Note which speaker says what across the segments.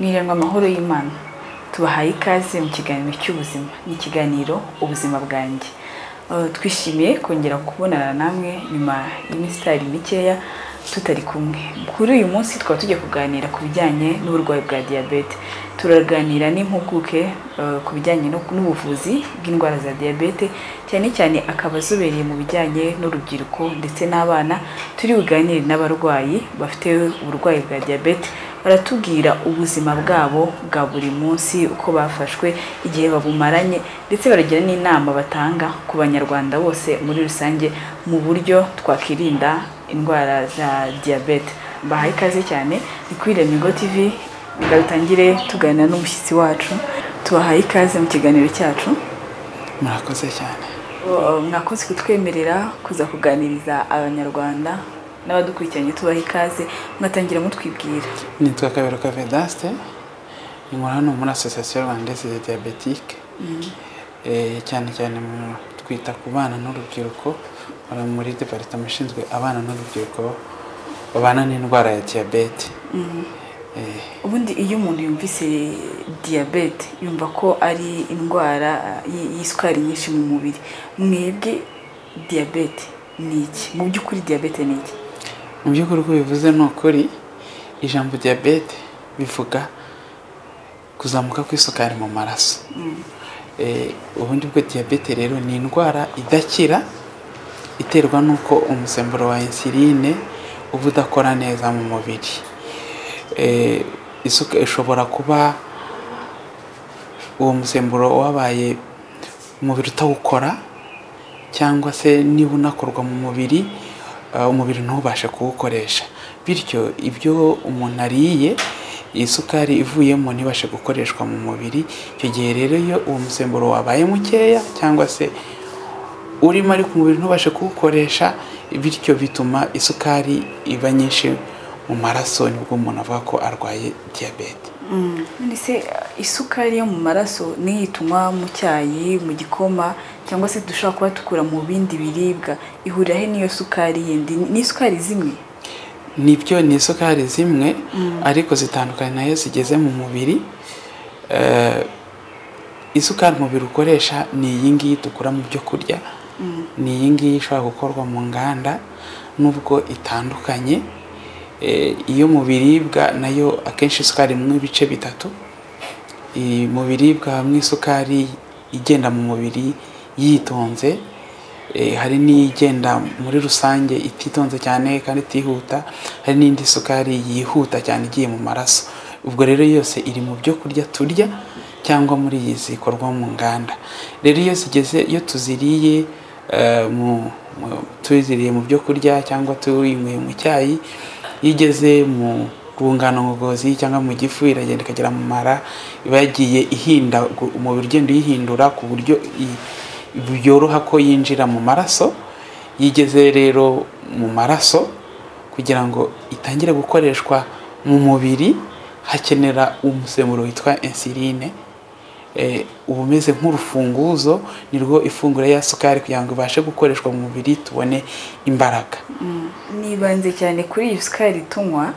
Speaker 1: ngo amahoro y'imana tubahaye ikaze mu kiganiro cy'ubuzima ni ikiganiro ubuzima bwanjye Eh, twishimiye kongera kubonana namwe nyuma y'iminsi itari mikeya tutari kumwe kuri uyu munsi tukaba tugiye kuganira ku bijyanye n'uburwayi bwa diyabete turaganira n'impuguke eh, ku bijyanye no- n'ubuvuzi bw'indwara za diyabete cyane cyane akaba azobereye mu bijyanye n'urubyiruko ndetse n'abana turi buganire n'abarwayi bafite uburwayi bwa diyabete baratubwira ubuzima bwabo bwa buri munsi uko bafashwe igihe babumaranye ndetse baragira n'inama batanga ku banyarwanda bose muri rusange mu buryo twakirinda indwara za diyabete mbahaye ikaze cyane ni kuri Remigo TV reka dutangire tuganira n'umushyitsi wacu tubahaye ikaze mu kiganiro cyacu
Speaker 2: murakoze cyane
Speaker 1: Uh, mwakoze kutwemerera kuza kuganiriza abanyarwanda n'abadukurikiranye tubaha ikaze mwatangira mutwibwira
Speaker 2: nitwa kaberuka vedaste inkora hano muri asosiyasiyo rwandaise de diyabetike Eh, cyane cyane mu twita ku bana n'urubyiruko bara muri departement ishinzwe abana n'urubyiruko babana n'indwara ya diyabete Eh,
Speaker 1: ubundi iyo umuntu yumvise diyabete yumva ko ari indwara uh, y- y'isukari nyinshi mu mubiri mwebwe diyabete ni iki mu by'ukuri diyabete ni iki
Speaker 2: mu by'ukuri uko bivuze ni ukuri ijambo diyabete bivuga kuzamuka kw'isukari mu maraso Eh, ubundi bwo diyabete rero ni indwara idakira iterwa n'uko umusemburo wa insuline uba udakora neza mu mubiri Eh, isuka ishobora kuba uwo musemburo wabaye umubiri utawukora cyangwa se niba unakorwa mu mubiri ah, umubiri ntubashe kuwukoresha bityo ibyo umuntu ariye isukari ivuyemo ntibashe gukoreshwa mu mubiri icyo gihe rero iyo uwo musemburo wabaye mukeya cyangwa se urimo ariko umubiri ntubashe kuwukoresha bityo bituma isukari iba nyinshi mu maraso nibwo umuntu avuga ko arwaye diyabete
Speaker 1: none se uh, isukari yo mu maraso niyo tunywa mu cyayi mu gikoma cyangwa se dushobora kuba dukura mu bindi biribwa ihurira he n'iyo sukari yindi ni isukari zimwe
Speaker 2: nibyo ni isukari zimwe ariko zitandukanye nayo zigeze mu mubiri Eh, isukari umubiri ukoresha ni iyi ngiyi dukura mu byo kurya ni iyi ngiyi ishobora gukorwa mu nganda nubwo itandukanye Eh, iyo mu biribwa nayo akenshi isukari irimo ibice bitatu Eh, mu biribwa habamo isukari igenda mu mubiri yitonze Eh, hari n'igenda muri rusange ititonze cyane kandi itihuta hari n'indi sukari yihuta cyane igiye mu maraso ubwo rero yose iri mu byo kurya turya cyangwa muri iyi zikorwa mu nganda rero iyo zigeze iyo tuziriye eh, mu- mu- tuziriye mu byo kurya cyangwa tuyinyweye mu cyayi iyo igeze mu rwungano ngogozi cyangwa mu gifu iragenda ikagera mu mara iba yagiye ihinda umubiri ugenda uyihindura ku buryo i- byoroha ko yinjira mu maraso yigeze rero mu maraso kugira ngo itangire gukoreshwa mu mubiri hakenera umusemburo witwa insuline Eh, uba umeze nk'urufunguzo ni rwo ifunguro ya sukari kugira ngo ibashe gukoreshwa mu mubiri tubone imbaraga
Speaker 1: nibanze cyane kuri iyi sukari tunywa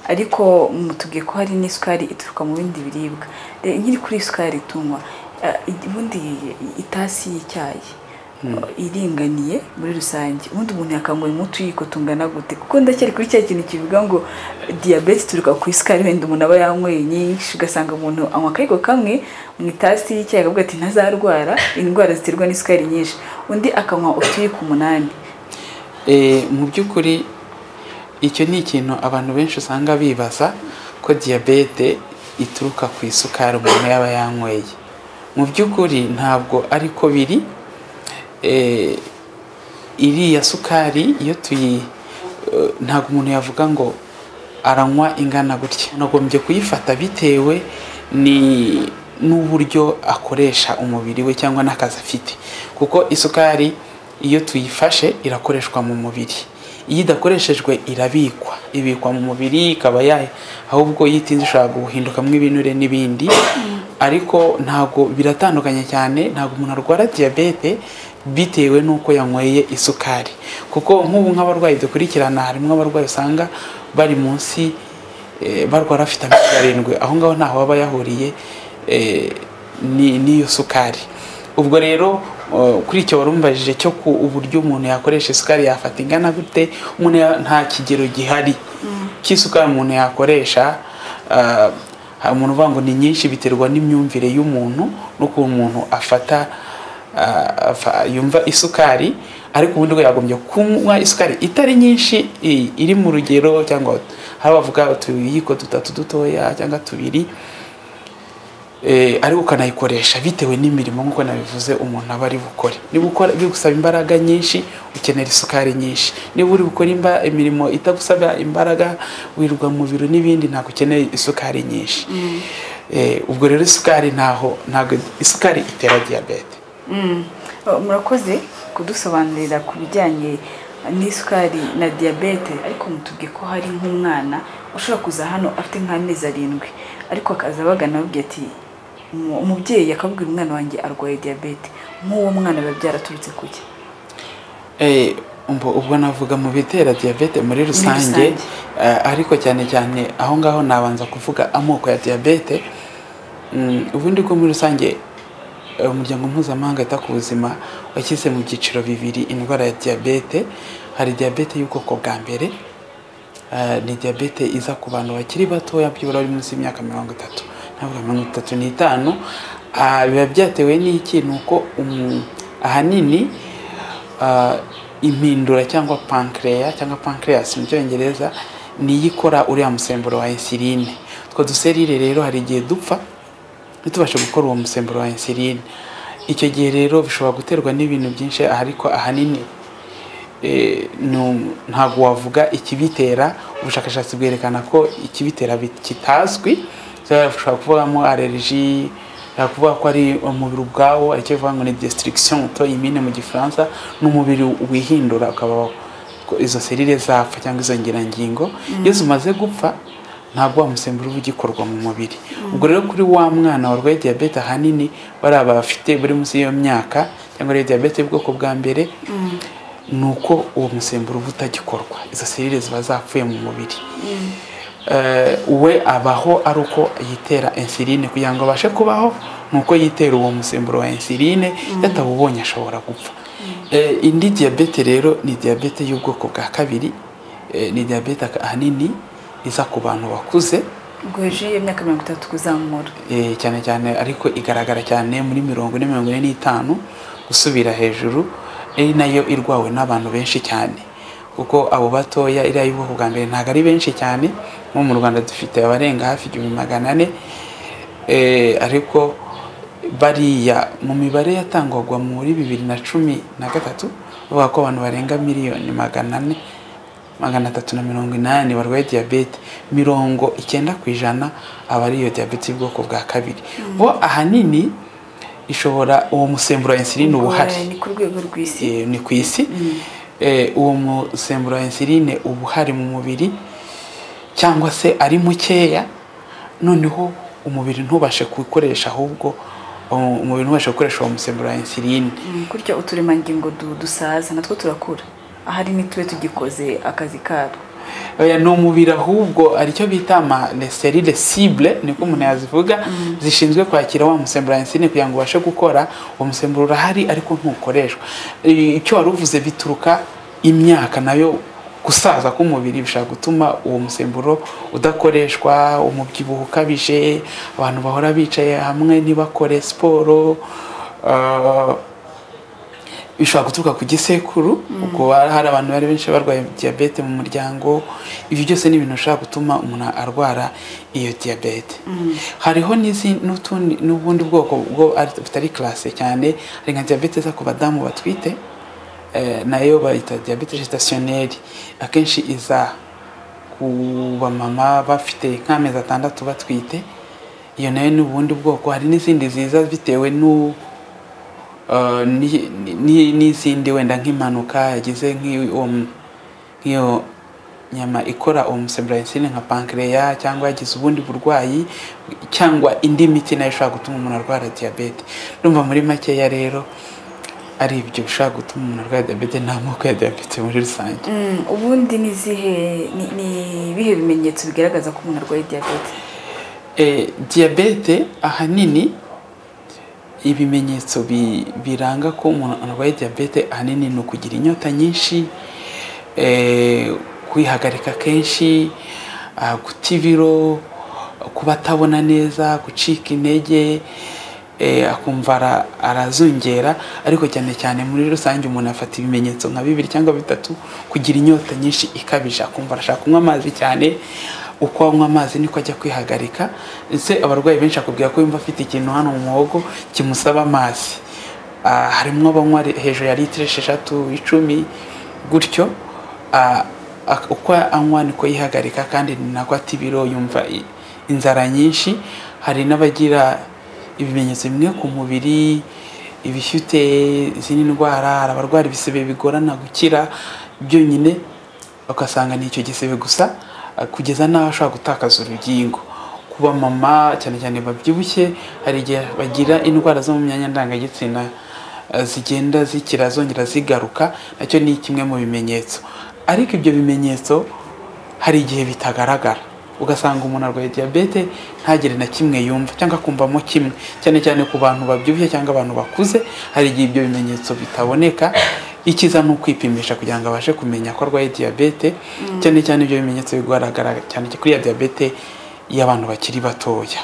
Speaker 1: ariko mm, tubwiye ko hari n'isukari ituruka mu bindi biribwa Re- nkiri kuri iyi sukari tunywa eh, ubundi itasi y'icyayi eh, iringaniye muri rusange ubundi umuntu yakangwa mu tuyiko tungana gute kuko ndacyari kuri cya kintu kivuga ngo eh, diyabete ituruka ku isukari wenda umuntu aba yanyweye nyinshi ugasanga umuntu anywa akayiko kamwe mu itasi y'icyayi akavuga ati ntazarwara indwara ziterwa n'isukari nyinshi undi akanywa utuyiko umunani
Speaker 2: Eh, mu by'ukuri icyo ni ikintu abantu benshi usanga bibaza ko diyabete ituruka ku isukari umuntu yaba yanyweye mu by'ukuri ntabwo ari ko biri Eh, iriya sukari iyo tuyi eh, ntabwo umuntu yavuga ngo aranywa ingana gutya nagombye kuyifata bitewe ni n'uburyo akoresha umubiri we cyangwa n'akazi afite kuko isukari iyo tuyifashe irakoreshwa mu mubiri iyo idakoreshejwe irabikwa ibikwa mu mubiri ikaba yahe ahubwo iyo itinze ishobora guhindukamo ibinure n'ibindi ariko ntabwo biratandukanye cyane ntabwo umuntu arwara diyabete bitewe n'uko yanyweye isukari kuko nk'ubu nk'abarwayi dukurikirana harimo abarwayi usanga bari munsi eh, barwara bafite amezi arindwi aho ngaho ntaho baba yahuriye eh, ni- n'iyo sukari ubwo rero eh, kuri icyo warumbajije cyo ku uburyo umuntu yakoresha isukari yafata ingana gute umuntu ya- nta kigero gihari cy'isukari umuntu yakoresha ah, hari umuntu uvuga ngo ni nyinshi biterwa n'imyumvire y'umuntu n'ukuntu umuntu afata ah, afa- yumva isukari ariko ubundi we yagombye kunywa isukari itari nyinshi i- iri mu rugero cyangwa hari abavuga utuyiko dutatu dutoya cyangwa tubiri eh, ariko ukanayikoresha bitewe n'imirimo nk'uko nabivuze umuntu aba ari bukore niba ukora bigusaba imbaraga nyinshi ukenera isukari nyinshi niba uri gukora imba- imirimo itagusaba imbaraga wirwa mu biro n'ibindi ntabwo ukeneye isukari nyinshi Eh, ubwo rero isukari ntaho ntabwo isukari itera diyabete
Speaker 1: Mm. Oh, murakoze kudusobanurira ku bijyanye n'isukari na diyabete ariko mutubwiye ko hari nk'umwana ushobora kuza hano afite nk'amezi arindwi ariko akaza abagana ababwira ati "Umu- umubyeyi akabwira umwana wanjye arwaye diyabete nk'uwo mwana biba byaraturutse kuki
Speaker 2: Eh, umbo- ubwo navuga mu bitera diyabete muri rusange
Speaker 1: rusange.
Speaker 2: eh, ariko cyane cyane aho ngaho nabanza kuvuga amoko ya diyabete Mm, ubundi bwo muri rusange eh, umuryango mpuzamahanga wita ku buzima washyize mu byiciro bibiri indwara ya diyabete hari diyabete y'ubwoko bwa mbere eh, ni diyabete iza ku bantu bakiri batoya byibura bari munsi y'imyaka mirongo itatu ntabwo mirongo itatu n'itanu Ah, biba byatewe n'iki ni uko umu- ahanini ah, impindura cyangwa pancreas cyangwa pancreas mu cyongereza niyo ikora uriya musemburo wa insuline utwo duserire rero hari igihe dupfa ntitubashe gukora uwo musemburo wa insuline icyo gihe rero bishobora guterwa n'ibintu byinshi ariko ahanini eh, nu- ntabwo wavuga ikibitera ubushakashatsi bwerekana ko ikibitera bi- kitazwi So, ushobora kuvugamo allergie ushobora kuvuga ko ari umubiri ubwawo aricyo bivuga ngo ni destruction auto-immune mu gifaransa ni umubiri wihindura ukaba ko izo serire zapfa cyangwa izo ngirangingo iyo zimaze gupfa ntabwo wa musemburo uba ugikorwa mu mubiri ubwo rero kuri wa mwana warwaye diyabete ahanini bariya bafite buri munsi y'iyo myaka cyangwa ari diyabete y'ubwoko bwa mbere ni uko uwo musemburo uba utagikorwa izo serire ziba zapfuye mu mubiri Eh, we abaho ari uko yitera insuline kugira ngo abashe kubaho ni uko yitera uwo musemburo wa insuline yatawubonye ashobora gupfa Eh, indi diyabete rero ni diyabete y'ubwoko bwa kabiri Eh, ni diyabete ahanini iza ku bantu bakuze
Speaker 1: ubwo hejuru y'imyaka mirongo itatu kuzamura
Speaker 2: Eh, cyane cyane ariko igaragara cyane muri mirongo ine mirongo ine n'itanu gusubira hejuru ari nayo irwawe n'abantu benshi cyane kuko abo batoya iriya y'ubwoko bwa mbere ntabwo ari benshi cyane nko mu rwanda dufite abarenga hafi igihumbi magana ane Eh, ariko bariya mu mibare yatangwaga muri bibiri na cumi na gatatu bavuga ko abantu barenga miliyoni magana ane magana atatu na mirongo inani barwaye diyabete mirongo icyenda ku ijana aba ari iyo diyabete y'ubwoko bwa kabiri bo ahanini ishobora uwo musemburo wa insuline uba uhari
Speaker 1: ni ku rwego rw'isi
Speaker 2: eh, ni ku isi Eh, uwo musemburo wa insuline uba uhari mu mubiri cyangwa se ari mukeya noneho umubiri ntubashe kuwukoresha ahubwo um, umubiri ntubashe gukoresha uwo musemburo wa insuline
Speaker 1: Mm, gutyo uturemangingo du- dusaza natwo turakura ahari ntitube tugikoze akazi katwo
Speaker 2: oya ni umubiri ahubwo ari cyo bita ama serire cible niko umuntu yazivuga zishinzwe kwakira wa musemburo wa insuline kugira ngo ubashe gukora uwo musemburo urahari ariko ntukoreshwa I- icyo wari uvuze bituruka imyaka nayo gusaza k'umubiri bishobora gutuma uwo musemburo udakoreshwa umubyibuho ukabije abantu bahora bicaye hamwe ntibakore siporo ah, bishobora guturuka ku gisekuru ubwo hari hari abantu bari benshi barwaye diyabete mu muryango ibyo byose ni ibintu bishobora gutuma umuntu arwara iyo diyabete hariho n'izi- n'utundi- n'ubundi bwoko bwo ari- butari classe cyane hari nka diyabete iza ku badamu batwite eh, nayo bayita diyabete gestationnelle akenshi iza ku bamama bafite nk'amezi atandatu batwite iyo nayo ni ubundi bwoko hari n'izindi ziza bitewe n'u Uh, ni- ni- n'izindi wenda nk'impanuka yagize nk'iyo nk'iyo nyama ikora uwo musemburo wa insuline nka pancreas cyangwa yagize ubundi burwayi cyangwa indi miti nayo ishobora gutuma umuntu arwara diyabete ndumva muri makeya rero ari ibyo bishobora gutuma umuntu arwaye diyabete n'amoko ya diyabete muri rusange
Speaker 1: Mm, ubundi ni izihe ni- ni ibihe bimenyetso bigaragaza ko umuntu arwaye diyabete
Speaker 2: Eh, diyabete ahanini ibimenyetso bi- biranga ko umuntu arwaye diyabete ahanini ni ukugira inyota nyinshi eh, kwihagarika kenshi ah, guta ibiro kuba atabona neza gucika intege eh, akumva ara- arazungera ariko cyane cyane muri rusange umuntu afata ibimenyetso nka bibiri cyangwa bitatu kugira inyota nyinshi ikabije akumva arashaka kunywa amazi cyane uko anywa amazi niko ajya kwihagarika ndetse abarwayi benshi akubwira ko yumva afite ikintu hano mu muhogo kimusaba amazi Ah, harimo abanywa re- hejuru ya litiro esheshatu icumi gutyo Ah, ak- uko anywa niko yihagarika kandi ni nako ata ibiro yumva i- inzara nyinshi hari n'abagira ibimenyetso bimwe ku mubiri ibishyute izindi ndwara hari abarwara ibisebe bigorana gukira byonyine ugasanga ni icyo gisebe gusa ah, kugeza n'aho ashobora gutakaza urugingo kuba mama cyane cyane babyibushye hari igihe bagira indwara zo mu myanya ndangagitsina ah, zigenda zikira zongera zigaruka nacyo ni kimwe mu bimenyetso ariko ibyo bimenyetso hari igihe bitagaragara ugasanga umuntu arwaye diyabete ntagire na kimwe yumva cyangwa akumvamo kimwe cyane cyane ku bantu babyibushye cyangwa abantu bakuze hari igihe ibyo bimenyetso bitaboneka icyiza ni ukwipimisha kugira ngo abashe kumenya ko arwaye diyabete cyane cyane ibyo bimenyetso bigaragara cyane kuri ya diyabete y'abantu bakiri batoya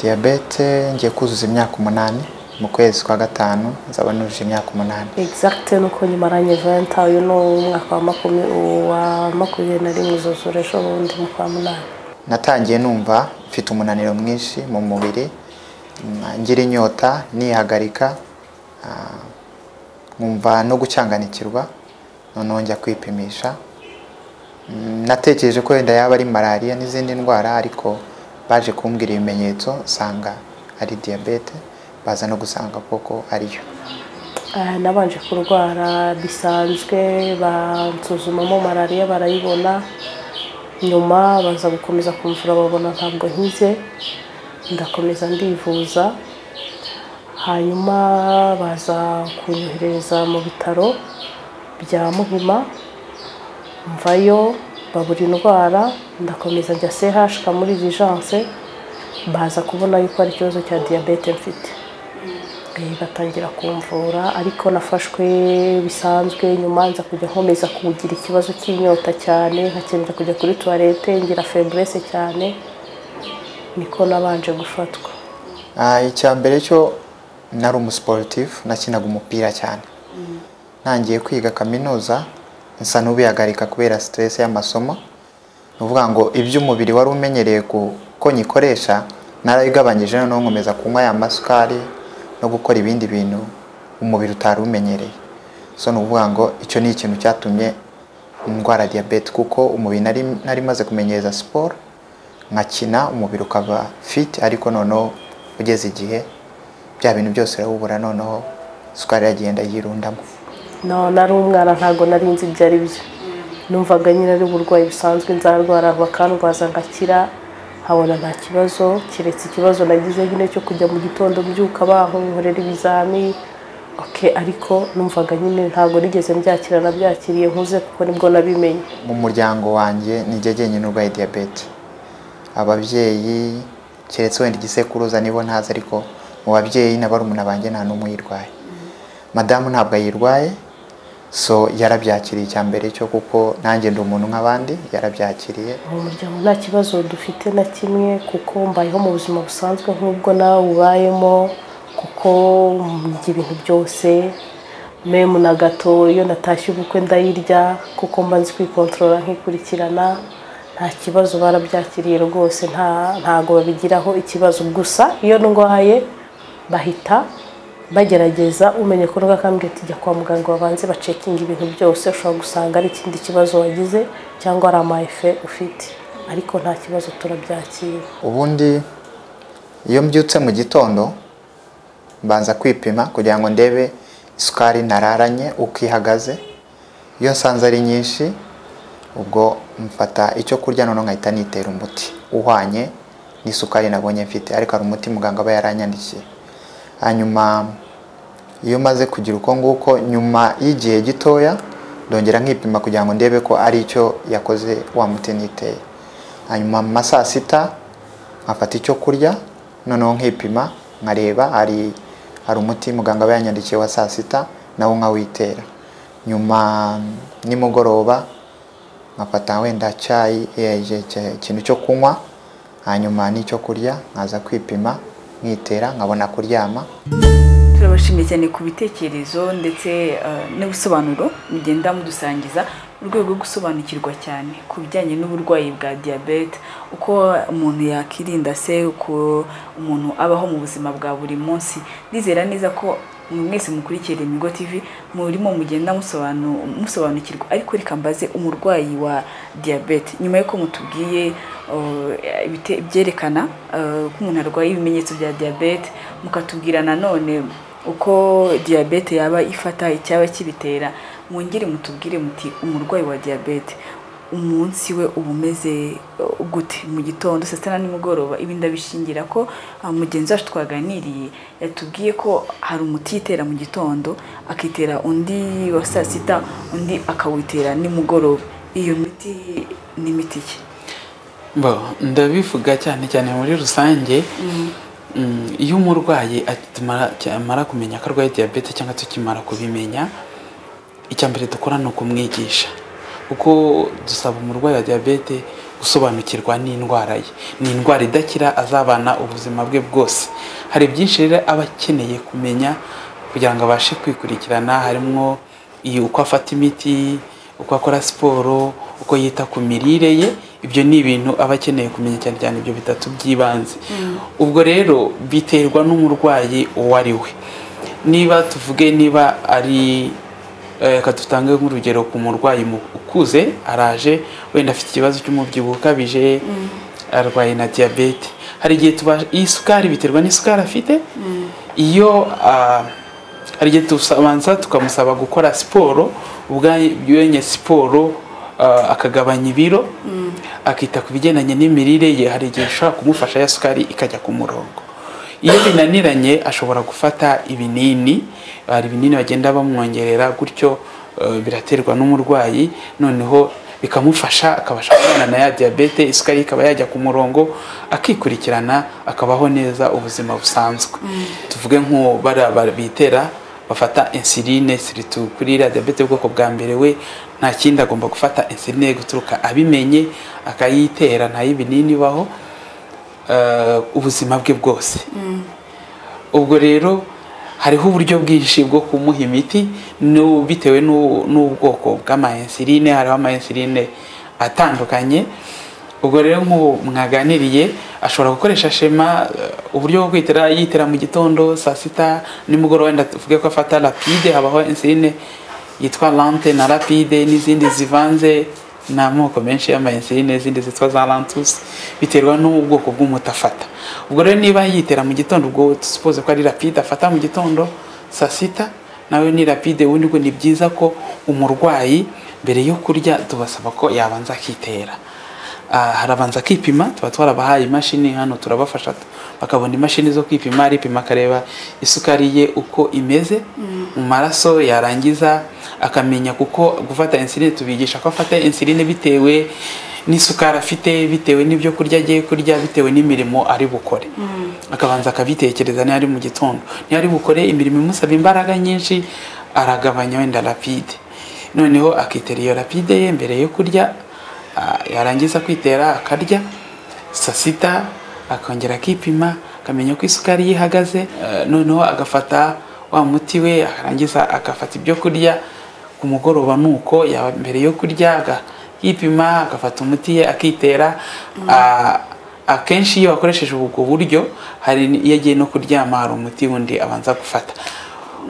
Speaker 3: diyabete ngiye kuzuza imyaka umunani mu kwezi kwa gatanu nzaba nujuje imyaka umunani
Speaker 4: exact nuko nyimaranye venta uyu ni umwaka wa makumyabiri wa makumyabiri na rimwe uzuzura ejo bundi mu kwa munani
Speaker 3: natangiye numva mfite umunaniro mwinshi mu mubiri mm, ngira inyota nihagarika ah, nkumva no gucyanganikirwa noneho njya kwipimisha Mm, natekereje ko wenda yaba ari malariya n'izindi ndwara ariko baje kumbwira ibimenyetso nsanga ari diyabete baza no gusanga koko ariyo
Speaker 4: Eh, nabanje kurwara bisanzwe bansuzumamo malariya barayibona nyuma baza gukomeza kumvura babona ntabwo nkize ndakomeza ndivuza hanyuma baza kunyohereza mu bitaro bya muhima mvayo babura indwara ndakomeza njya CHK muri vigence baza kubona yuko ari ikibazo cya diyabete mfite Eh, batangira kumvura ariko nafashwe bisanzwe nyuma nza kujya nkomeza kugira ikibazo cy'inyota cyane nkakenera kujya kuri tuwarete ngira feburese cyane niko nabanje gufatwa
Speaker 3: Ah, icya mbere cyo nari umusiporutifu nakinaga umupira cyane ntangiye kwiga kaminuza nsa n'ubihagarika kubera siteresi y'amasomo ni ukuvuga ngo ibyo umubiri wari umenyereye ku- ko nyikoresha narabigabanyije noneho nkomeza kunywa ya masukari no gukora ibindi bintu umubiri utari umenyereye so ni ukuvuga ngo icyo ni ikintu cyatumye ndwara diyabete kuko umubiri nari, nari maze kumenyereza siporo nkakina umubiri ukaba fit ariko noneho ugeze igihe bya bintu byose urawubura noneho isukari iragenda yirundamo
Speaker 4: no nari umwana ntabwo nari nzi ibyo ari byo numvaga nyine ari uburwayi busanzwe nzarwara bakandwaza ngakira nkabona nta kibazo keretse ikibazo nagize nyine cyo kujya mu gitondo mbyuka bankorera ibizami oke ariko numvaga nyine ntabwo nigeze mbyakira nabyakiriye nkuze kuko nibwo nabimenye
Speaker 3: mu muryango wanjye nijye jyenyine urwaye diyabete ababyeyi keretse wenda igisekuruza nibo ntazi ariko mu babyeyi na barumuna banjye nta n'umwe uyirwaye madamu ntabwo ayirwaye so yarabyakiriye icya mbere cyo kuko nanjye ndi umuntu nk'abandi yarabyakiriye
Speaker 4: mu muryango nta kibazo dufite na kimwe kuko mbayeho mu buzima busanzwe nk'ubwo nawe ubayemo kuko ndya ibintu byose memu na gato iyo natashye ubukwe ndayirya kuko mba nzi kwikontorora nkikurikirana nta kibazo barabyakiriye rwose nta ntago babigiraho ikibazo gusa iyo ndwaye bahita bagerageza umenye ko ndwakambye ati jya kwa muganga babanze bacekinga ibintu byose ushobora gusanga ari ikindi kibazo wagize cyangwa ari amayefe ufite ariko nta kibazo turabyakira
Speaker 3: ubundi iyo mbyutse mu gitondo mbanza kwipima kugira ngo ndebe isukari nararanye uko ihagaze iyo nsanze ari nyinshi ubwo mfata icyo kurya noneho nkahita nitera umuti uhwanye n'isukari nabonye mfite ariko hari umuti muganga aba yaranyandikiye hanyuma iyo maze kugira uko nguko nyuma y'igihe gitoya ndongera nkipima kugira ngo ndebe ko ari icyo yakoze wa mutini iteye hanyuma mu ma saa sita nkafata icyo kurya noneho nkipima nkareba hari hari umuti muganga aba yanyandikiye wa saa sita nawo nkawitera nyuma nimugoroba nkafata wenda cyayi eh, je- je- ikintu cyo kunywa hanyuma n'icyo kurya nkaza kwipima nkitera nkabona kuryama
Speaker 1: turabashimiye cyane ku bitekerezo ndetse eh, n'ubusobanuro mugenda mudusangiza mu rwego rwo gusobanukirwa cyane ku bijyanye n'uburwayi bwa diyabete uko umuntu yakirinda se uko umuntu abaho mu buzima bwa buri munsi ndizera neza ko mwe mwese mukurikira imigo tv murimo mugenda musobanu- musobanukirwa ariko reka mbaze umurwayi wa diyabete nyuma y'uko mutubwiye eh, ibite- ibyerekana eh, ko umuntu arwaye ibimenyetso bya diyabete mukatubwira nanone uko diyabete yaba ifata icyaba kibitera mwongere mutubwire muti umurwayi wa diyabete umunsi we uba umeze uh, gute mu gitondo saa sita na nimugoroba ibi ndabishingira ko uh, mugenzi wacu twaganiriye yatubwiye ko hari umuti yitera mu gitondo akitera undi wa saa sita undi akawitera nimugoroba iyo miti ni imiti ki
Speaker 2: Bo, ndabivuga cyane cyane muri rusange Mm, iyo umurwayi akimara- amara kumenya ko arwaye diyabete cyangwa tukimara kubimenya icya mbere dukora ni ukumwigisha kuko dusaba umurwayi wa diyabete gusobanukirwa n'indwara ye ni indwara idakira azabana ubuzima bwe bwose hari byinshi rero aba akeneye kumenya kugira ngo abashe kwikurikirana harimo iyo uko afata imiti uko akora siporo uko yita ku mirire ye ibyo ni ibintu aba akeneye kumenya cyane cyane ibyo bitatu by'ibanze ubwo rero biterwa n'umurwayi uwo ari we niba tuvuge niba ari eh, reka dutange nk'urugero ku murwayi mu- ukuze araje wenda afite ikibazo cy'umubyibuho ukabije arwaye na diyabete hari igihe tuba isukari biterwa n'isukari afite iyo ah, hari igihe tubanza tukamusaba gukora siporo ubwa- yenye siporo ah, akagabanya ibiro akita ku bigendanye n'imirire ye hari igihe ishobora kumufasha ya sukari ikajya ku murongo iyo binaniranye ashobora gufata ibinini hari ibinini bagenda bamwongerera gutyo eh, biraterwa n'umurwayi noneho bikamufasha akabasha kubana na ya diyabete isukari ikaba yajya ku murongo akikurikirana akabaho neza ubuzima busanzwe tuvuge nko bara bara- bitera bafata insuline siritu kuri iriya diyabete y'ubwoko bwa mbere we nta kindi agomba gufata insuline guturuka abimenye akayitera nta y'ibinini ibaho eh, ubuzima bwe bwose ubwo rero hariho uburyo bwinshi bwo kumuha imiti n'u- bitewe n'u- n'ubwoko bw'amayinsiline hariho amayinsiline atandukanye ubwo rero nk'ubu mwaganiriye ashobora gukoresha shema eh, uburyo bwo kwitera yitera mu gitondo saa sita nimugoroba wenda tuvuge ko afata rapide habaho insiline yitwa lante na rapide n'izindi zivanze ni amoko menshi y'amayinsiline n'izindi zitwa za lantus biterwa n'ubwoko bw'umuti afata ubwo rero niba yitera mu gitondo ubwo tusipoze ko ari rapide afata mu gitondo saa sita nawe ni rapide ubundi bwo ni byiza ko umurwayi mbere yo kurya tubasaba ko yabanza akitera Ah, harabanza akipima tuba twarabahaye imashini hano turabafasha bakabona imashini zo kwipima aripima akareba isukari ye uko imeze mu maraso yarangiza akamenya kuko gufata insuline tubigisha ko afata insuline bitewe n'isukari afite bitewe n'ibyo kurya agiye kurya bitewe n'imirimo ari bukore akabanza akabitekereza niyo ari mu gitondo niyo ari bukore imirimo imusaba imbaraga nyinshi aragabanya wenda rapide noneho akitera iyo rapide ye mbere yo kurya Ah, yarangiza kwitera akarya saa sita akongera akipima akamenya uko isukari ye ihagaze eh, noneho agafata wa muti we akarangiza agafata ibyo kurya ku mugoroba nuko yaba mbere yo kurya akipima agafata umuti ye akitera Ah, akenshi iyo bakoresheje ubwo buryo hari n- iyo agiye no kuryama hari umuti wundi abanza gufata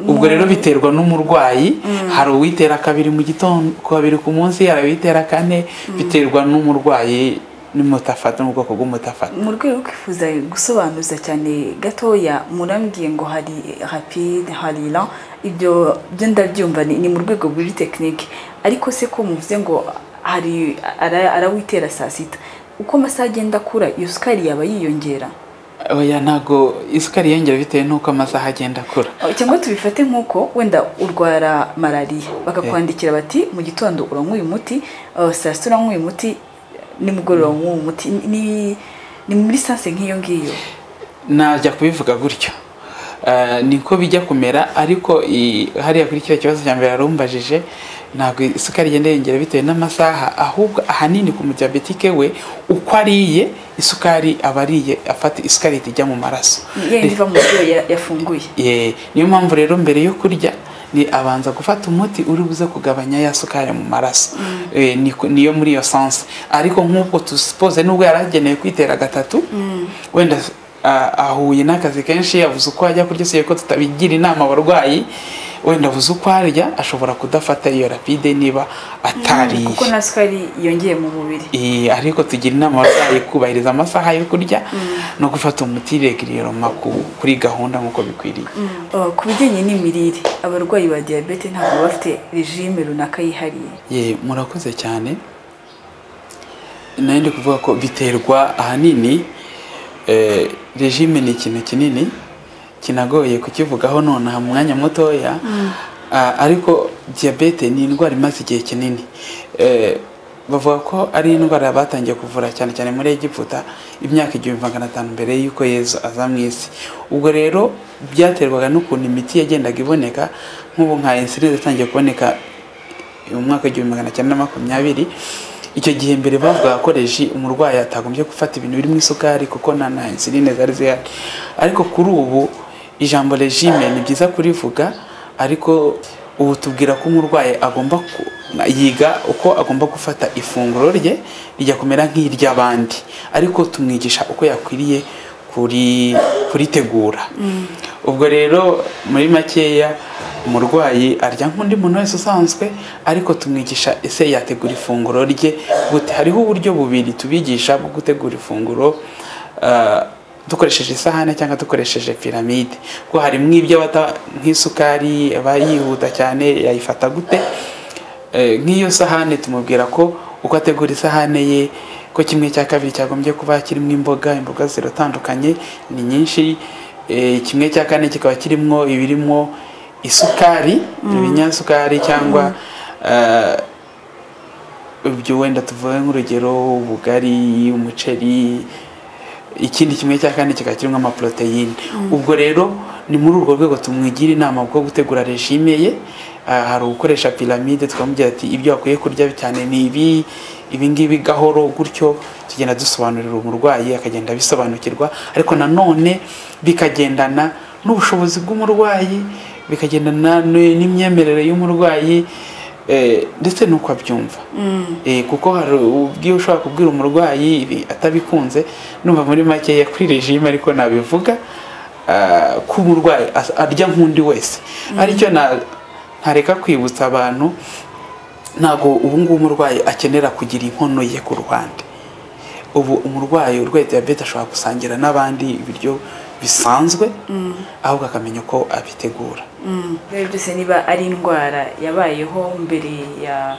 Speaker 2: ubwo rero biterwa n'umurwayi hari uwitera kabiri mu gitondo kabiri ku munsi hari uwitera kane biterwa n'umurwayi n'umutafata n'ubwoko bw'umutafata
Speaker 1: mu rwego rwo kwifuza gusobanuza cyane gatoya murambwiye ngo hari rapide hari ra ibyo byo ndabyumva ni ni mu rwego rw'iri tekinike ariko se ko muvuze ngo hari ara- arawitera saa sita uko amasaha agenda akura iyo sukari yaba yiyongera
Speaker 2: oya ntabwo isukari yiyongera bitewe n'uko amasaha agenda akura
Speaker 1: Oh, cyangwa tubifate nk'uko wenda urwara malariya bakakwandikira bati mu gitondo uranywa uyu muti uh, saa sita uranywa uyu muti nimugoroba unywa uyu muti Ni- ni ni muri sanse nk'iyo ngiyo
Speaker 2: najya kubivuga gutyo Eh, niko bijya kumera ariko i- hariya kuri kiriya kibazo cya mbere yarumbajije ntabwo isukari igenda yiyongera bitewe n'amasaha ahubwo ahanini ku mudiyabetike we uko ariye isukari aba ariye afata isukari ihita ijya mu maraso
Speaker 1: yenda iva mu byo ya- yafunguye
Speaker 2: Eh, niyo mpamvu rero mbere yo kurya ni abanza gufata umuti uri buze kugabanya ya sukari mu maraso Eh, ni ku- niyo muri iyo sanse ariko nk'uko tusipoze nubwo yari agenewe kwitera gatatu wenda ah, ahuye n'akazi kenshi yavuze uko ajya kurya siyo ko tutabigira inama abarwayi wenda avuze uko arya ashobora kudafata iyo rapide niba atariye
Speaker 1: kuko nta sukari yongeye mu mubiri
Speaker 2: Eh, ariko tugira inama abarwayi kubahiriza amasaha yo kurya no gufata umuti regiriyoma kuri gahunda nk'uko bikwiriye
Speaker 1: Uh, ku bijyanye n'imirire abarwayi ba diyabete ntabwo baba bafite regime runaka yihariye
Speaker 2: ye murakoze cyane nari ndi kuvuga ko biterwa ahanini eh, regime ni ikintu kinini kinagoye kukivugaho nonaha mu mwanya mutoya Ah, ariko diyabete ni indwara imaze igihe kinini Eh, bavuga ko ari indwara batangiye kuvura cyane cyane muri egiputa imyaka igihumbi magana atanu mbere y'uko yezu aza mu isi ubwo rero byaterwaga n'ukuntu imiti yagendaga iboneka nk'ubu nka insulin yatangiye kuboneka mu mwaka w'igihumbi magana cyenda na makumyabiri icyo gihe mbere bavugaga ko reji umurwayi atagombye gufata ibintu birimo isukari kuko nta na insuline zari zihari ariko kuri ubu ijambo regime ni byiza kurivuga ariko ubu tubwira ko umurwayi agomba ku- yiga uko agomba gufata ifunguro rye rijya kumera nk'iry'abandi ariko tumwigisha uko yakwiriye kuri kuritegura ubwo rero muri makeya umurwayi arya nk'undi muntu wese usanzwe ariko tumwigisha ese yategura ifunguro rye gute hariho uburyo bubiri tubigisha bwo gutegura ifunguro ah, dukoresheje isahane cyangwa dukoresheje piramide kuko harimo ibyo bata nk'isukari aba yihuta cyane yayifata gute Eh, nk'iyo sahane tumubwira ko uko ategura isahane ye ko kimwe cya kabiri cyagombye kuba kirimo imboga imboga ziratandukanye ni nyinshi eh, kimwe cya kane kikaba kirimo ibirimo isukari ibinyasukari cyangwa eh, ibyo wenda tuvuge nk'urugero ubugari umuceri ikindi kimwe cya kane kikaba kirimo amaporoteyine ubwo rero ni muri urwo rwego tumwigira inama bwo gutegura regime ye Ah, hari ugukoresha piramide tukamubwira ati ibyo akwiye kurya cyane ni ibi ibi ngibi gahoro gutyo tugenda dusobanurira umurwayi akagenda abisobanukirwa ariko nanone bikagendana n'ubushobozi bw'umurwayi bikagendana n- n'imyemerere y'umurwayi eh, ndetse n'uko abyumva Eh, kuko hari ubwiyo ushobora kubwira umurwayi ibi atabikunze numva muri makeya kuri regime ariko nabivuga ah, ko umurwayi as- arya nk'undi wese aricyo na- ntareka kwibutsa abantu ntabwo ubu ngubu umurwayi akenera kugira inkono ye ku ruhande ubu umurwayi urwaye diyabete ashobora gusangira n'abandi ibiryo bisanzwe ahubwo akamenya uko abitegura
Speaker 1: rero byose niba ari indwara yabayeho mbere ya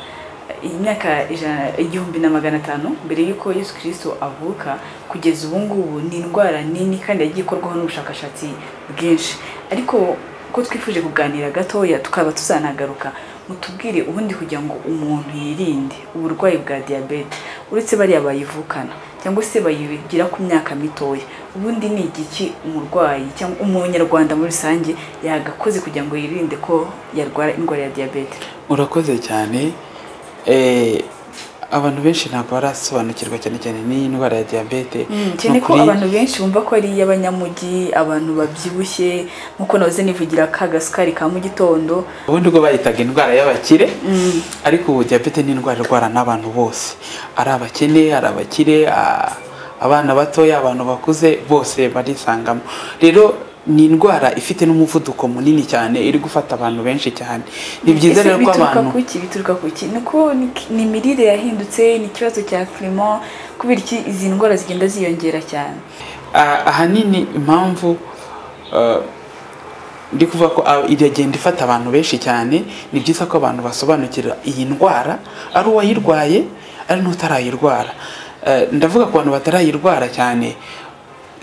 Speaker 1: imyaka ijana- igihumbi na magana atanu mbere y'uko yesu kirisito avuka kugeza ubu ngubu ni indwara nini kandi yagiye ikorwaho n'ubushakashatsi bwinshi ariko ko twifuje kuganira gatoya tukaba tuzanagaruka mutubwire ubundi kugira ngo umuntu yirinde uburwayi bwa diyabete uretse bariya bayivukana cyangwa se bayigira ku myaka mitoya ubundi ni igiki umurwayi cyangwa umunyarwanda muri rusange yagakoze kugira ngo yirinde ko yarwara indwara ya diyabete
Speaker 2: urakoze cyane Eh, abantu benshi ntabwo barasobanukirwa cyane cyane n'iyi ndwara ya diyabete
Speaker 1: cyane
Speaker 2: Ni
Speaker 1: ko
Speaker 2: ukuri-
Speaker 1: abantu benshi bumva ko ari iy'abanyamujyi abantu babyibushye nk'uko nahoze nivugira ka gasukari ka mu gitondo
Speaker 2: ubundi ubwo bayitaga indwara y'abakire ariko ubu diyabete ni indwara irwara n'abantu bose ari abakene ari abakire a- abana batoya abantu bakuze bose barisangamo rero ni indwara ifite n'umuvuduko munini cyane iri gufata abantu benshi cyane ni byiza
Speaker 1: Ese
Speaker 2: rero ko
Speaker 1: bituruka
Speaker 2: abantu
Speaker 1: kuki bituruka kuki ni uko ni- ni imirire yahindutse ni ikibazo cya kirimo kubera iki izi ndwara zigenda ziyongera cyane
Speaker 2: Ah, ahanini impamvu ah, ndi kuvuga ko ah, iragenda ifata abantu benshi cyane ni byiza ko abantu basobanukira iyi ndwara ari uwayirwaye ari n'utarayirwara Eh, ndavuga ku bantu batarayirwara cyane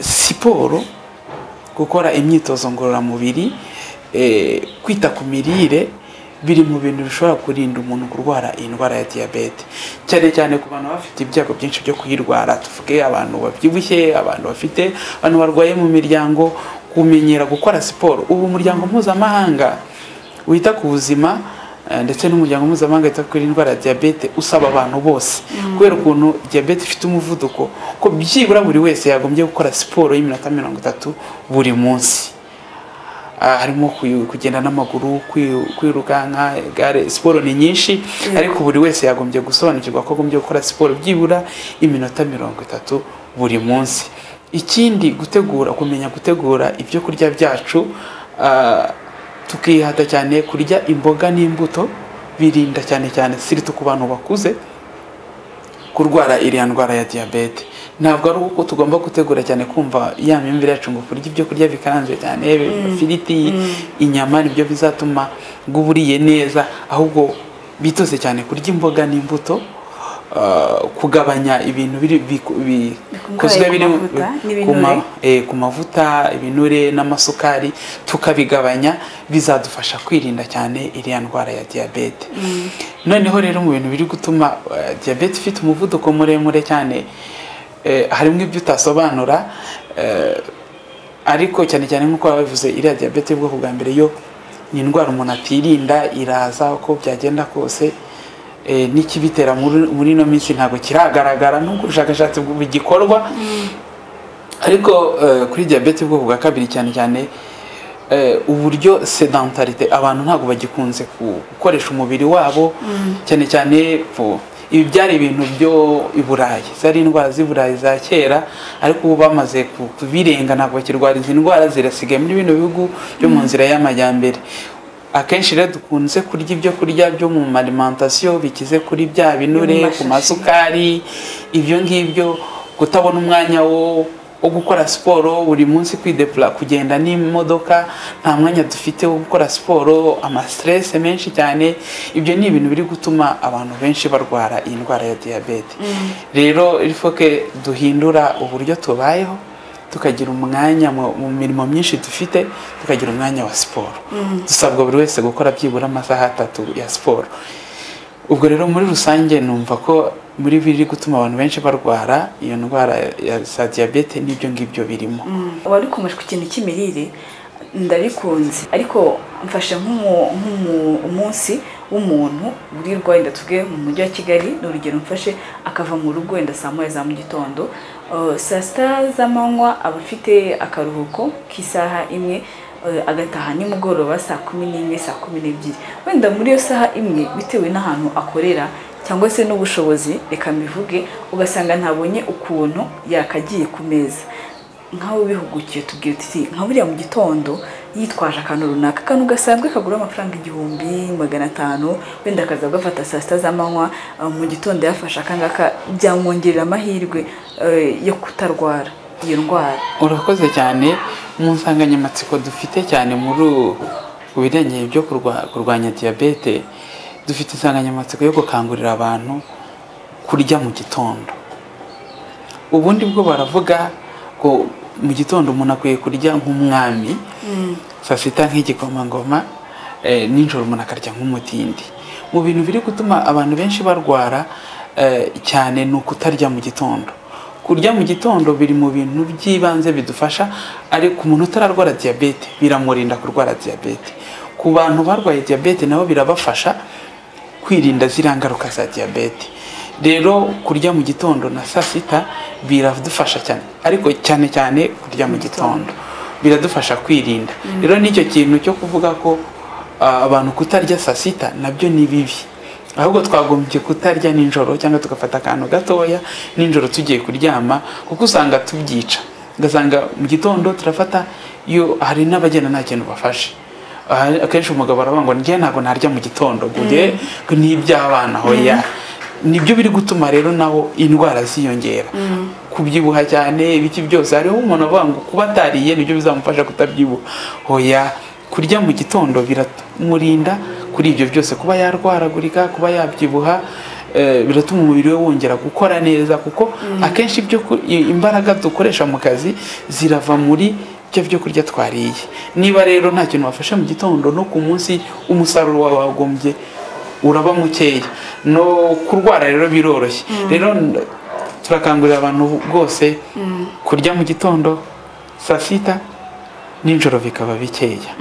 Speaker 2: si siporo gukora imyitozo ngororamubiri eh, kwita ku mirire biri mu bintu bishobora kurinda umuntu kurwara iyi ndwara ya diyabete cyane cyane ku bantu baba bafite ibyago byinshi byo kuyirwara tuvuge abantu babyibushye abantu bafite abantu barwaye mu miryango kumenyera gukora siporo ubu umuryango mpuzamahanga wita ku buzima eh, ndetse n'umuryango mpuzamahanga wita kuri indwara ya diyabete usaba abantu bose kubera ukuntu diyabete ifite umuvuduko ko byibura buri wese yagombye gukora siporo y'iminota mirongo itatu buri munsi Ah, harimo kuyu- kugenda n'amaguru kwi- kwirukanka gare siporo ni nyinshi ariko buri wese yagombye gusobanukirwa ko agombye gukora siporo byibura iminota mirongo itatu buri munsi ikindi gutegura kumenya gutegura ibyo kurya byacu ah, tukihata cyane kurya imboga n'imbuto birinda cyane cyane siriti ku bantu bakuze kurwara iriya ndwara ya diyabete ntabwo ari uko tugomba gutegura cyane kumva ya myumvire yacu ngo kurya ibyo kurya bikaranze cyane ifiriti inyama nibyo bizatuma ngo uba uriye neza ahubwo bitose cyane kurya imboga n'imbuto ah, kugabanya ibintu biri biku- bi-
Speaker 1: Bikungahaye
Speaker 2: bikozwe
Speaker 1: ku
Speaker 2: biri mu-
Speaker 1: mavuta
Speaker 2: ku ma-
Speaker 1: n'ibinure.
Speaker 2: eh, ku mavuta ibinure n'amasukari tukabigabanya bizadufasha kwirinda cyane iriya ndwara ya diyabete noneho rero mu bintu biri gutuma eh, diyabete ifite umuvuduko muremure cyane eh, harimo ibyo utasobanura eh, ariko cyane cyane nk'uko babivuze iriya diyabete y'ubwoko bwa mbere yo ni indwara umuntu atirinda iraza uko byagenda kose eh, n'ikibitera muri muri ino minsi ntabwo kiragaragara n'ubwo ubushakashatsi bu- bugikorwa ariko eh, kuri diyabete y'ubwoko bwa kabiri cyane cyane eh, uburyo sedentarite abantu ntabwo bagikunze ku- gukoresha umubiri wabo cyane cyane po- ibi byari ibintu byo i burayi zari indwara z'i burayi za kera ariko ubu bamaze ku- kubirenga ntabwo bakirwara izi ndwara zirasigaye muri bino bihugu byo mu nzira y'amajyambere akenshi rero dukunze kurya ibyo kurya byo mu malimantasiyo bikize kuri bya binure
Speaker 1: mashashi.
Speaker 2: ku mazu isukari ibyo ngibyo kutabona umwanya wo wo gukora siporo buri munsi kwidepura kugenda n'imodoka nta mwanya dufite wo gukora siporo amasiterese menshi cyane ibyo ni ibintu biri gutuma abantu benshi barwara iyi ndwara ya diyabete rero ifoke duhindura uburyo tubayeho tukagira umwanya mu mu mirimo myinshi dufite tukagira umwanya wa siporo dusabwa buri wese gukora byibura amasaha atatu ya siporo ubwo rero muri rusange numva ko muri biri gutuma abantu benshi barwara iyo ndwara ya za diyabete n'ibyo ngibyo birimo
Speaker 1: wari ukomeje ku kintu cy'imirire ndabikunze ariko mfashe nk'umu- nk'umu- umunsi w'umuntu wirirwa wenda tuvuge mu mujyi wa kigali ni urugero mfashe akava mu rugo wenda saa moya za mu gitondo Uh, saa sita z'amanywa aba afite akaruhuko k'isaha imwe eh, agataha nimugoroba saa kumi n'imwe saa kumi n'ebyiri wenda muri iyo saha imwe bitewe n'ahantu akorera cyangwa se n'ubushobozi reka mbivuge ugasanga ntabonye ukuntu yakagiye ku meza nk'aho bihugukiye tubwira tuti nka buriya mu gitondo yitwaje akantu runaka akantu gasanzwe kagura amafaranga igihumbi magana atanu wenda akaza gafata saa sita z'amanywa eh, mu gitondo yafashe akangaka byamwongerera amahirwe eh, yo kutarwara iyo ndwara
Speaker 2: urakoze cyane mu nsanganyamatsiko dufite cyane muri u- ku bijyanye byo kurwa- kurwanya diyabete dufite insanganyamatsiko yo gukangurira abantu kurya mu gitondo ubundi bwo baravuga ngo mu gitondo umuntu akwiye kurya nk'umwami saa sita nk'igikomangoma eh, nijoro umuntu akarya nk'umutindi mu bintu biri gutuma abantu benshi barwara eh, cyane ni ukutarya mu gitondo kurya mu gitondo biri mu bintu by'ibanze bidufasha ariko umuntu utararwara diyabete biramurinda kurwara diyabete ku bantu barwaye diyabete nabo birabafasha kwirinda ziriya ngaruka za diyabete rero kurya mu gitondo na saa sita biradufasha cyane ariko cyane cyane kurya mu gitondo biradufasha kwirinda rero n'icyo kintu cyo kuvuga ko ah, abantu kutarya saa sita nabyo ni bibi ahubwo twagombye kutarya nijoro cyangwa tugafata akantu gatoya nijoro tugiye kuryama kuko usanga tubyica ugasanga mu gitondo turafata iyo hari n'abagenda nta kintu bafashe Aha, akenshi umugabo aravuga ngo njye ntabwo narya mu gitondo ngo njye ngo ni iby'abana hoya nibyo biri gutuma rero naho indwara ziyongera kubyibuha cyane ibiki byose hariho umuntu avuga ngo kuba atariye nibyo bizamufasha kutabyibuha hoya kurya mu gitondo biramurinda kuri ibyo byose kuba yarwaragurika kuba yabyibuha eh, biratuma umubiri we wongera gukora neza kuko akenshi ibyo ku- i- imbaraga dukoresha mu kazi zirava muri byo byo kurya twariye niba rero nta kintu wafashe mu gitondo no ku munsi umusaruro wawe wagombye uraba mukeya no kurwara rero biroroshye rero n- turakangurira abantu bwose kurya mu gitondo saa sita nijoro bikaba bikeya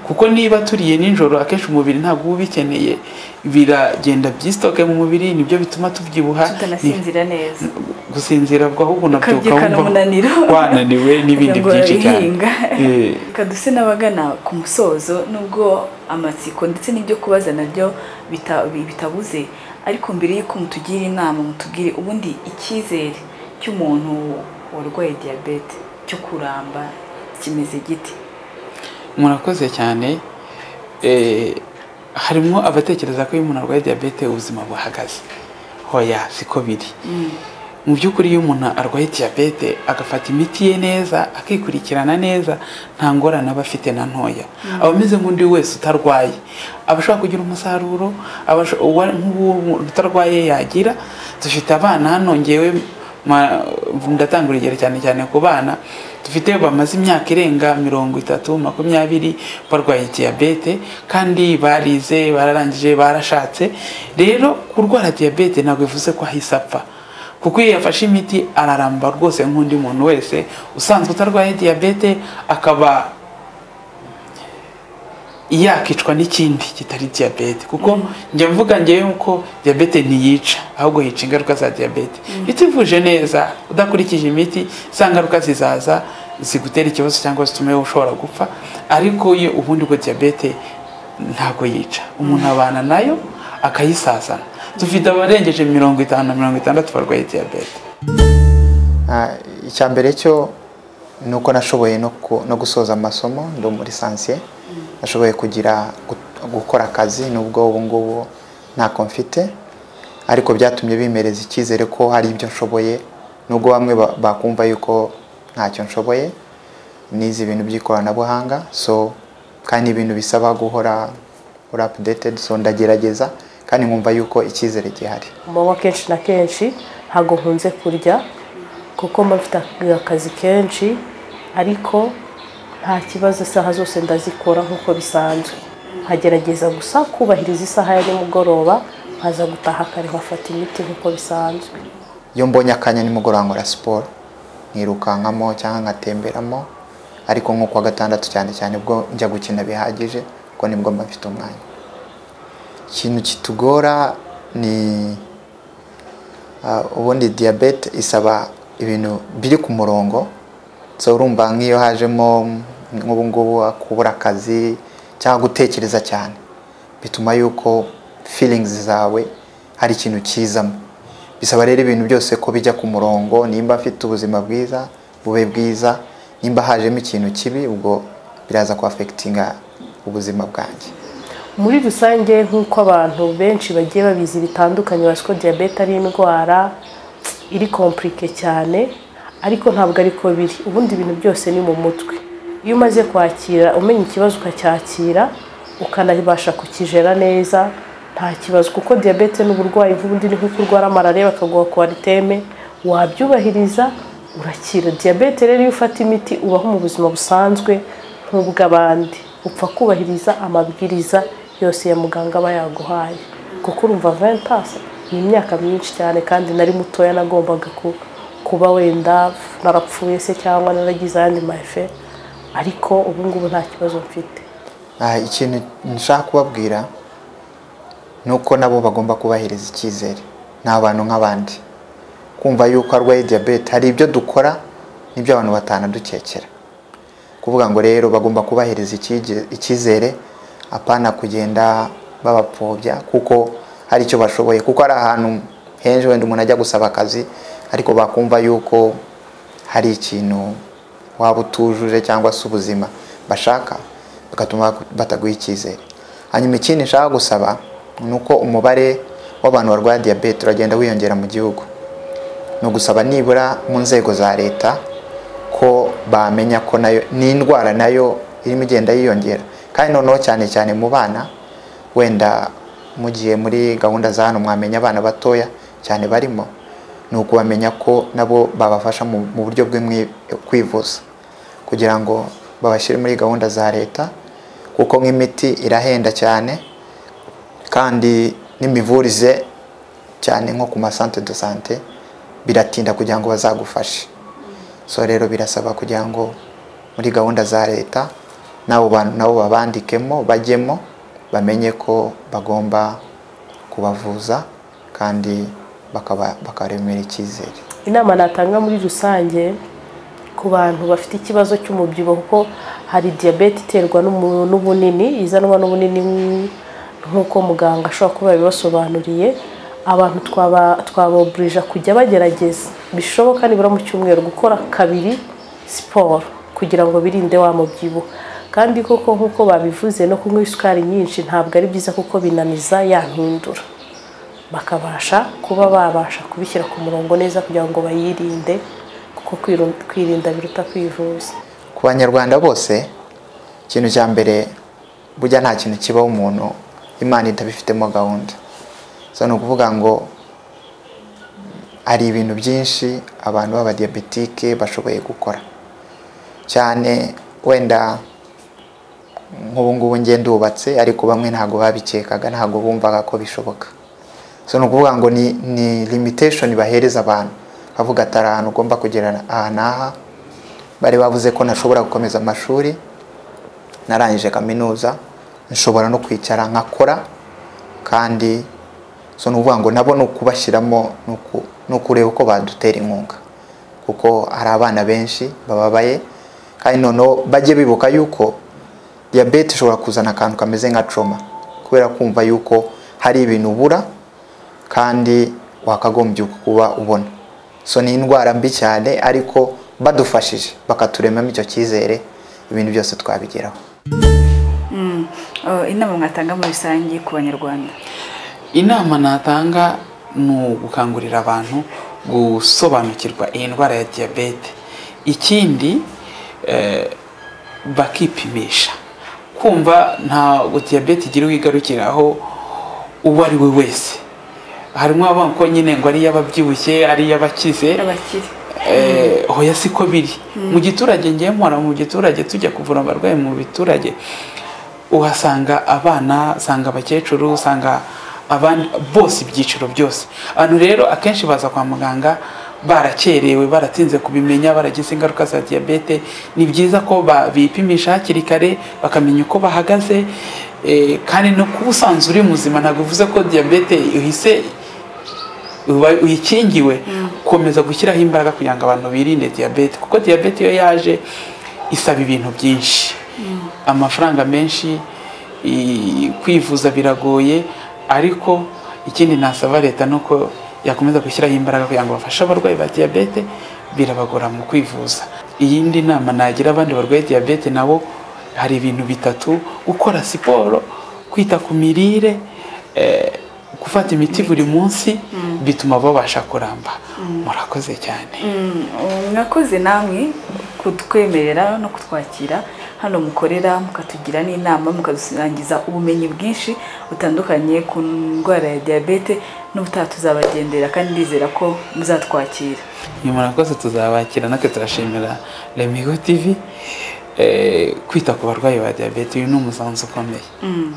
Speaker 2: kuko niba turiye nijoro akenshi umubiri ntabwo uba ubikeneye biragenda byisitoke mu mubiri nibyo bituma tubyibuha ni-
Speaker 1: tutanasinzira neza
Speaker 2: gusinzira bwo ahubwo unabyuka
Speaker 1: ukabyukana
Speaker 2: wumva
Speaker 1: umunaniro
Speaker 2: wananiwe n'ibindi
Speaker 1: Kugira ngo
Speaker 2: byinshi cyane
Speaker 1: urabihinga.
Speaker 2: Eh,
Speaker 1: reka duse n'abagana ku musozo nubwo amatsiko ndetse n'ibyo kubaza nabyo bita- bi- bitabuze ariko mbere y'uko mutugira inama mutubwire ubundi icyizere cy'umuntu warwaye diyabete cyo kuramba kimeze giti
Speaker 2: murakoze cyane Eh, harimo abatekereza ko iyo umuntu arwaye diyabete ubuzima buhagaze hoya siko biri mu by'ukuri iyo umuntu arwaye diyabete agafata imiti ye neza akikurikirana neza nta ngorane aba afite na ntoya aba ameze nk'undi wese utarwaye aba ashobora kugira umusaruro aba asho- uwa- nk'uwo utarwaye yagira dufite abana hano ngewe ma- ndatanga urugero cyane cyane ku bana dufite bamaze imyaka irenga mirongo itatu makumyabiri barwaye diyabete kandi barize bararangije barashatse rero kurwara diyabete ntabwo bivuze ko ahise apfa kuko iyo yafashe imiti araramba rwose nk'undi muntu wese usanzwe utarwaye diyabete akaba yakicwa n'ikindi kitari diyabete kuko njya mvuga ngewe ko diyabete ntiyica ahubwo yica ingaruka za diyabete iyo utivuje neza udakurikije imiti za ngaruka zizaza zigutera ikibazo cyangwa zitume ushobora gupfa ariko iyo ubundi bwo diyabete ntabwo yica umuntu abana nayo akayisazana dufite abarengeje mirongo itanu na mirongo itandatu barwaye diyabete
Speaker 3: Ah, icya mbere cyo ni uko nashoboye no ku- no gusoza amasomo ndi muri sansiye nashoboye kugira gu- gukora akazi nubwo ubu ngubu ntako mfite ariko byatumye bimereza icyizere ko hari ibyo nshoboye nubwo bamwe ba- bakumva yuko ntacyo nshoboye nize ibintu by'ikoranabuhanga so kandi ibintu bisaba guhora uri apudeted so ndagerageza kandi nkumva yuko icyizere gihari
Speaker 4: amaboko kenshi na kenshi ntabwo nkunze kurya kuko mba mfite akazi kenshi ariko nta kibazo isaha zose ndazikora nk'uko bisanzwe nkagerageza gusa kubahiriza isaha ya nimugoroba nkaza gutaha kare nkafata imiti nk'uko bisanzwe
Speaker 3: iyo mbonye akanya nimugoroba nkora siporo nkirukankamo cyangwa nkatemberamo ariko nko kuwa gatandatu cyane cyane ubwo njya gukina bihagije kuko nibwo mba mfite umwanya ikintu kitugora ni ah, ubundi diyabete isaba ibintu biri ku murongo so urumva nk'iyo hajemo nk'ubu ngubu kubura akazi cyangwa gutekereza cyane bituma yuko feelings zawe hari ikintu kizamo bisaba rero ibintu byose ko bijya ku murongo nimba afite ubuzima bwiza bube bwiza nimba hajemo ikintu kibi ubwo biraza kuafegitinga ubuzima bwanjye
Speaker 4: muri rusange nk'uko abantu benshi bagiye babizi bitandukanye bazi ko diyabete ari indwara iri kompurike cyane ariko ntabwo ariko biri ubundi ibintu byose ni mu mutwe iyo umaze kwakira umenya ikibazo ukacyakira ukanabasha kukijera neza nta kibazo kuko diyabete ni uburwayi nk'ubundi ni nk'uko urwara malariya bakaguha kwariteme wabyubahiriza urakira diyabete rero iyo ufata imiti ubaho mu buzima busanzwe nk'ubw'abandi upfa kubahiriza amabwiriza yose ya muganga aba yaguhaye kuko urumva ventasi ni imyaka myinshi cyane kandi nari mutoya nagombaga ku- kuba wenda narapfuye se cyangwa naragize ayandi mafe ariko ubu ngubu nta kibazo mfite
Speaker 3: Ah, ikintu nshaka kubabwira ni uko nabo bagomba kubahiriza icyizere ni abantu nk'abandi kumva yuko arwaye diyabete hari ibyo dukora n'ibyo abantu batanadukekera kuvuga ngo rero bagomba kubahiriza icyige- icyizere apana kugenda babapfobya kuko hari icyo bashoboye kuko hari ahantu henshi wenda umuntu ajya gusaba akazi ariko bakumva yuko hari ikintu waba utujuje cyangwa se ubuzima bashaka bigatuma bataguha icyizere hanyuma ikindi nshaka gusaba ni uko umubare w'abantu barwara diyabete uragenda wiyongera mu gihugu ni ugusaba nibura mu nzego za leta ko bamenya ko nayo ni indwara nayo irimo igenda yiyongera kandi noneho cyane cyane mu bana wenda mugiye muri gahunda za hano mwamenya abana batoya cyane barimo ni ukubamenya ko nabo babafasha mu mu buryo bwe mwi- kwivuza kugira ngo babashyire muri gahunda za leta kuko nk'imiti irahenda cyane kandi n'imivurize cyane nko ku masante de sante biratinda kugira ngo bazagufashe so rero birasaba kugira ngo muri gahunda za leta n'abo bantu nabo babandikemo bajyemo bamenye ko bagomba kubavuza kandi bakaba- bakaremera icyizere
Speaker 4: inama natanga muri rusange ku bantu bafite ikibazo cy'umubyibuho kuko hari diyabete iterwa n'umu- n'ubunini izanwa n'ubunini nk- nk'uko muganga ashobora kuba yabibasobanuriye abantu twaba- twaboburija kujya bagerageza bishoboka nibura mu cyumweru gukora kabiri siporo kugira ngo birinde wa mubyibuho kandi koko nk'uko babivuze no kunywa isukari nyinshi ntabwo ari byiza kuko binaniza ya mpindura bakabasha kuba babasha kubishyira ku murongo neza kugira ngo bayirinde kuko kwiru- kwirinda biruta kwivuza
Speaker 3: ku banyarwanda bose ikintu cya mbere burya nta kintu kibaho umuntu imana itabifitemo gahunda so ni ukuvuga ngo hari ibintu byinshi abantu b'abadiyabetike bashoboye gukora cyane wenda nk'ubungubu njye ndubatse ariko bamwe ntabwo babikekaga ntabwo bumvaga ko bishoboka so ni ukuvuga ngo ni, ni limitation bahereza abantu bavuga ati hari ahantu ugomba kugera aha n'aha bari bavuze ko ntashobora gukomeza amashuri narangije kaminuza nshobora no kwicara nkakora kandi so ni ukuvuga ngo nabo ni ukubashyiramo ni uku- ni ukureba uko badutera inkunga kuko hari abana benshi bababaye kandi noneho bajye bibuka yuko diyabete ishobora kuzana akantu kameze nka coma kubera kumva yuko hari ibintu ubura kandi wakagombye kuba ubona so ni indwara mbi cyane ariko badufashije bakaturemamo icyo cyizere ibintu byose twabigeraho
Speaker 1: Eh, inama mwatanga muri rusange ku banyarwanda
Speaker 2: inama natanga ni ugukangurira abantu gusobanukirwa iyi ndwara ya diyabete ikindi eh, bakipimisha kumva ntabwo diyabete igira uwo igarukiraho uwo ari we wese harimo abana ko nyine ngo ari iy'ababyibushye ari iy'abakize
Speaker 1: abakire
Speaker 2: eh, hoya siko biri mu giturage ngiye mpora mu giturage tujya kuvura abarwayi mu biturage uhasanga abana usanga abakecuru usanga abandi bose ibyiciro byose abantu rero akenshi baza kwa muganga barakerewe baratinze kubimenya baragize ingaruka za diyabete ni byiza ko ba- bipimisha hakiri kare bakamenya uko bahagaze eh, kandi no kuba usanzwe uri muzima ntabwo bivuze ko diyabete ihise uba- uyikingiwe komeza gushyiraho imbaraga kugira ngo abantu birinde diyabete kuko diyabete iyo yaje isaba ibintu byinshi amafaranga menshi i- kwivuza biragoye ariko ikindi nasaba leta ni uko yakomeza gushyiraho imbaraga kugira ngo bafashe abarwayi ba diyabete birabagora mu kwivuza iyindi nama nagira abandi barwaye diyabete nabo hari ibintu bitatu gukora siporo kwita ku mirire eh, gufata imiti buri munsi bituma babasha kuramba murakoze cyane
Speaker 1: Mm, mwakoze namwe kutwemerera no kutwakira hano mukorera mukatugira n'inama mukadusangiza ubumenyi bwinshi butandukanye ku ndwara ya diyabete n'ubutaha tuzabagendera kandi ndizera ko muzatwakira
Speaker 2: ni murakoze tuzabakira natwe turashimira remigo tivi eh, kwita ku barwayi ba diyabete uyu ni umusanzu ukomeye
Speaker 1: Mm.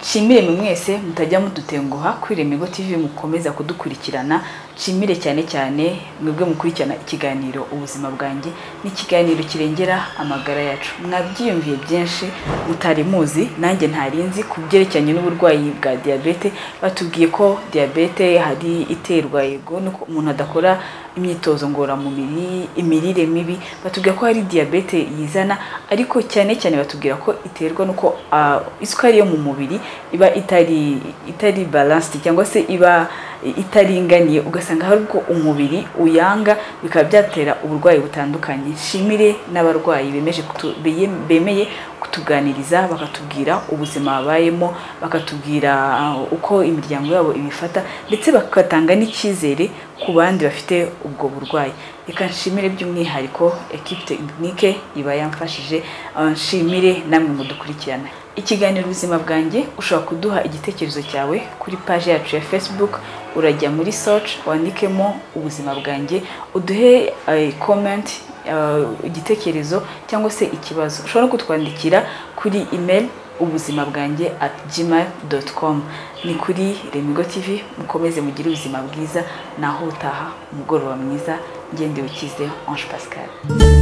Speaker 1: nshimire mwe mwese mutajya mudutenguha kuri Remigo TV mukomeza kudukurikirana nshimire cyane cyane mwebwe mukurikirana ikiganiro ubuzima bwanjye n'ikiganiro kirengera amagara yacu mwabyiyumviye byinshi mutari muzi nanjye ntari nzi ku byerekeranye n'uburwayi bwa diyabete batubwiye ko diyabete hari iterwa yego nuko umuntu adakora imyitozo ngororamubiri imirire mibi batubwira ko hari diyabete yizana ariko cyane cyane batubwira ko iterwa nuko ah, isukari yo mu mubiri iba itari itari balanced cyangwa se iba itaringaniye ugasanga hari ubwo umubiri uyanga bikaba byatera uburwayi butandukanye nshimire n'abarwayi bemeje kutu- beye- bemeye kutuganiriza bakatubwira ubuzima babayemo bakatubwira ah, uko imiryango yabo ibifata ndetse bagatanga n'icyizere ku bandi bafite ubwo burwayi reka nshimire by'umwihariko ekipe tekinike iba yamfashije ah, nshimire namwe mudukurikirana ikiganiro ubuzima bwanjye ushobora kuduha igitekerezo cyawe kuri paji yacu ya facebook urajya muri search wandikemo ubuzima bwanjye uduhe eh, comment eh, igitekerezo cyangwa se ikibazo ushobora no kutwandikira kuri email ubuzima bwanjye at gmail dot com ni kuri remigo tv mukomeze mugire ubuzima bwiza naho utaha umugoroba mwiza ngendewe ukize ange pascal